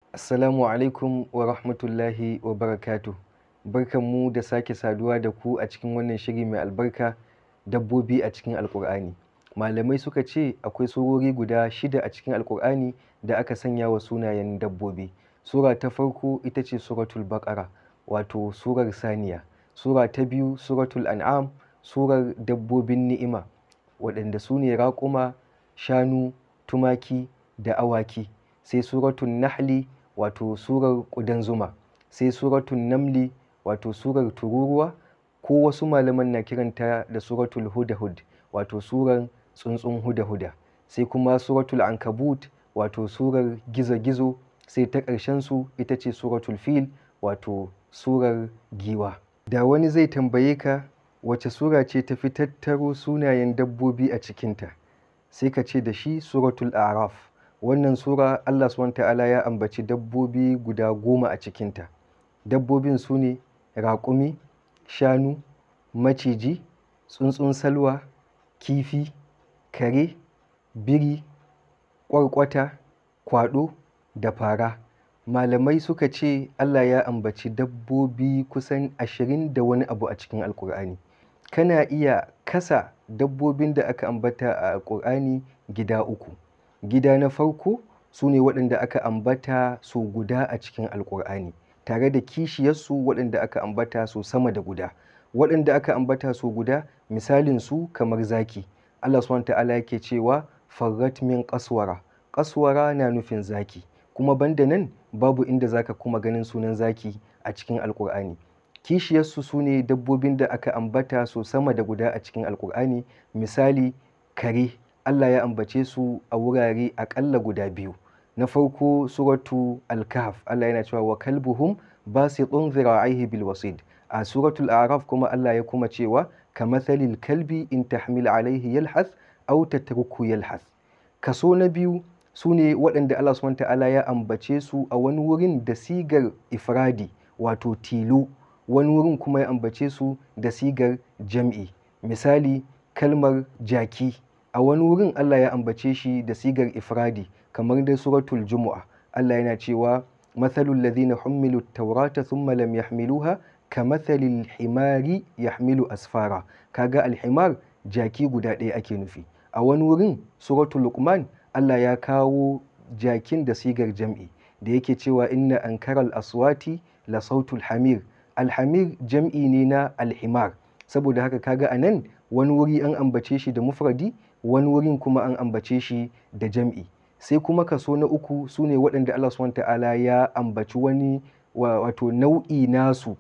Assalamu alaikum wa rahmatullahi wa barakatuh. Barkanmu da sake saduwa da ku a cikin wannan shiri mai albarka dabbobi a cikin Alƙur'ani. Malamai suka ce akwai surori guda shida a cikin Alƙur'ani da aka sanya wa sunayen dabbobi. Sura ta farko ita ce Suratul Baƙara wato surar saniya. Sura ta biyu Suratul An'am surar dabbobin ni'ima waɗanda su ne raƙuma, shanu, tumaki da awaki. Sai Suratun Nahli wato surar ƙudan zuma. Sai Suratun Namli wato surar tururuwa ko wasu malaman na kiranta da Suratul Hudahud wato surar tsuntsun huda-huda. Sai kuma Suratul Ankabut wato surar gizo-gizo. Sai ta ƙarshensu ita ce Suratul Fil wato surar giwa. Da wani zai tambaye ka wace sura ce ta fi tattaro sunayen dabbobi a cikinta? Sai ka ce da shi Suratul A'raf. Wannan sura Allah subhanahu ta'ala ya ambaci dabbobi guda goma a cikinta. Dabbobin su ne raƙumi, shanu, maciji, tsuntsun salwa, kifi, kare, biri, ƙwarƙwata, kwaɗo da fara. Malamai suka ce Allah ya ambaci dabbobi kusan ashirin da wani abu a cikin Alƙur'ani. Kana iya kasa dabbobin da aka ambata a Alƙur'ani gida uku. Gida na farko su ne waɗanda aka ambata sau guda a cikin Alƙur'ani tare da kishiyarsu waɗanda aka ambata sau sama da guda. Waɗanda aka ambata sau guda misalin su kamar zaki. Allah subhanahu ta'ala yake cewa farrat min ƙaswara. Ƙaswara na nufin zaki. Kuma banda nan babu inda zaka kuma ganin sunan zaki a cikin Alƙur'ani. Kishiyarsu su ne dabbobin da aka ambata sau sama da guda a cikin Alƙur'ani. Misali kare Allah ya ambace su a wurare aƙalla guda biyu. Na farko suratu Al-Kahf Allah yana cewa wa kalbuhum basitun zira'aihi bil wasid. A suratul A'raf kuma Allah ya kuma cewa kamathalil kalbi in tahmil alaihi yalhath aw tatruku yalhath. Kaso na biyu su ne waɗanda Allah subhanahu ta'ala ya ambace su a wani wurin da sigar ifradi wato tilo wani wurin kuma ya ambace su da sigar jam'i. Misali kalmar jaki a wani wurin Allah ya ambace shi da sigar ifradi kamar da suratul Jumu'a Allah yana cewa mathalul ladhina hummilu taurata thumma lam yahmiluha kamathalil himari yahmilu asfara kaga alhimar jaki guda ɗaya ake nufi a wani wurin suratul Luqman Allah ya kawo jakin da sigar jam'i da yake cewa inna ankaral aswati la sautul hamir alhamir jam'i ne na alhimar saboda haka kaga anan wani wuri an ambace shi da mufradi wani wurin kuma an ambace shi da jam'i sai kuma kaso na uku su ne waɗanda Allah subhanahu ta'ala ya ambaci wani wato nau'i nasu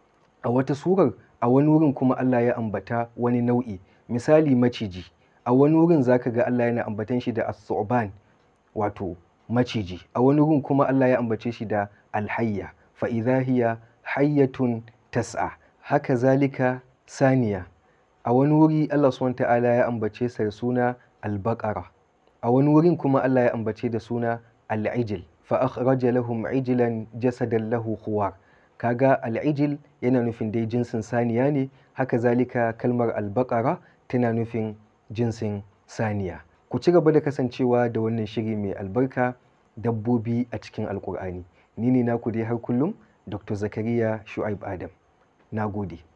a wata surar a wani wurin kuma Allah ya ambata wani nau'i misali maciji a wani wurin zaka ga Allah yana ambatan shi da as-su'ban wato maciji a wani wurin kuma Allah ya ambace shi da alhayya fa idha hiya hayyatun tas'a haka zalika saniya a wani wuri Allah subhanahu ta'ala ya ambace sa da suna al-baqara a wani wurin kuma Allah ya ambace da suna al-ijl fa akhraja lahum ijlan jasadan lahu khuwar kaga al-ijl yana nufin dai jinsin saniya ne haka zalika kalmar al-baqara tana nufin jinsin saniya ku ci gaba da kasancewa da wannan shiri mai albarka dabbobi a cikin alkur'ani ni ne naku dai har kullum dr zakariya shu'aib adam na gode